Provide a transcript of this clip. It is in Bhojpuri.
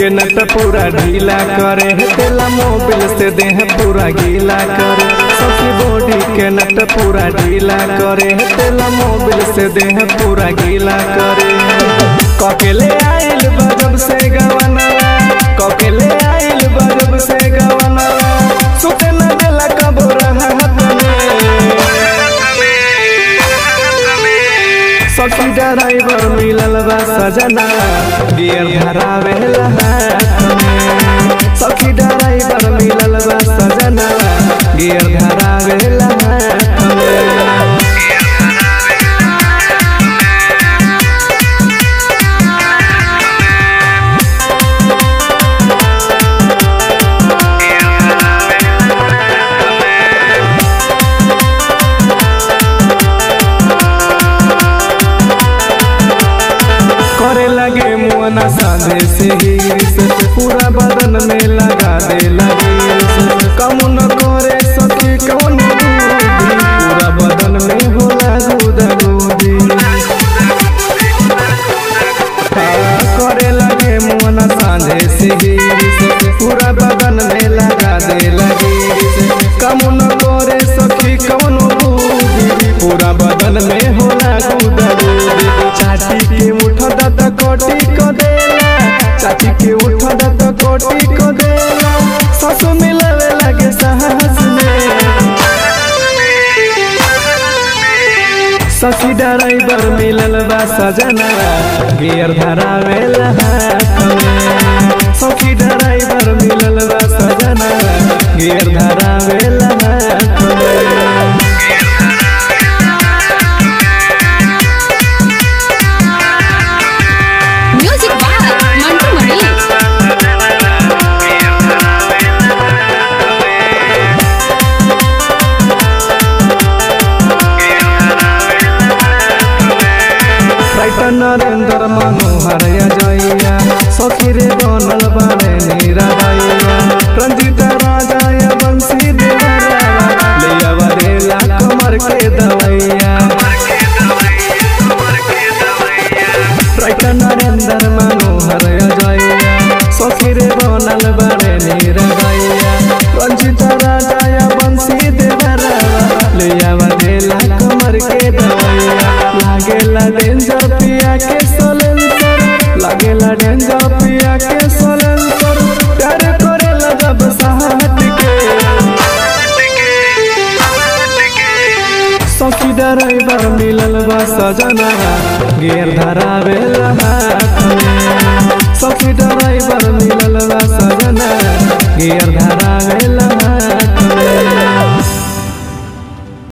के नट पूरा ढीला करे तेला मोबिल से देह पूरा गीला करे सखी बॉडी के नट पूरा ढीला करे तेला मोबिल से देह पूरा गीला करे ककेले आइल बजब से गवना ककेले आइल बजब से गवना सुते न देला कबो रहत सखी ड्राइवर मिलल बा सजना गियर धरावेला हाथ में सखी ड्राइवर मिलल बा सजना गियर धरावेला हाथ में करे लगे मुआना साधे से हीरिस पूरा बदन में लगा दे लगे कम न करे सखी कौन बूढ़ी पूरा बदन में होला गुदा गुदी करे लगे मुआना साधे से हीरिस पूरा बदन में लगा दे लगे कम न करे सखी कौन बूढ़ी पूरा बदन में होला गुदा गुदी चाटी के उठ दत कोटी को देला चाची के उठ दत कोटी को देला ससु मिलवे लगे साहस में सखी ड्राइवर मिलल बा सजना गियर धरावेला हाथ में सखी ड्राइवर मिलल बा सजना गियर धरावेला हाथ में music by Mantu Mani writer Narendra Manohar जैया सखी रे बनल बारे नीरा दैया रंजित राजा या बंसी देवरा ले आवरेला कमर के दवैया राइटर नरेंद्र मनोहर जैया सखी रे बनल बारे नीरा दैया रंजित राजा या बंसी देवरा ले आवरेला कमर के दवैया लागेला डेंजर पिया के सलेंसर लागेला डेंजर पिया के सलेंसर प्यार करेला जब साहट के सखी ड्राइवर मिलल बा सजना गियर धरावेला हाथ में सखी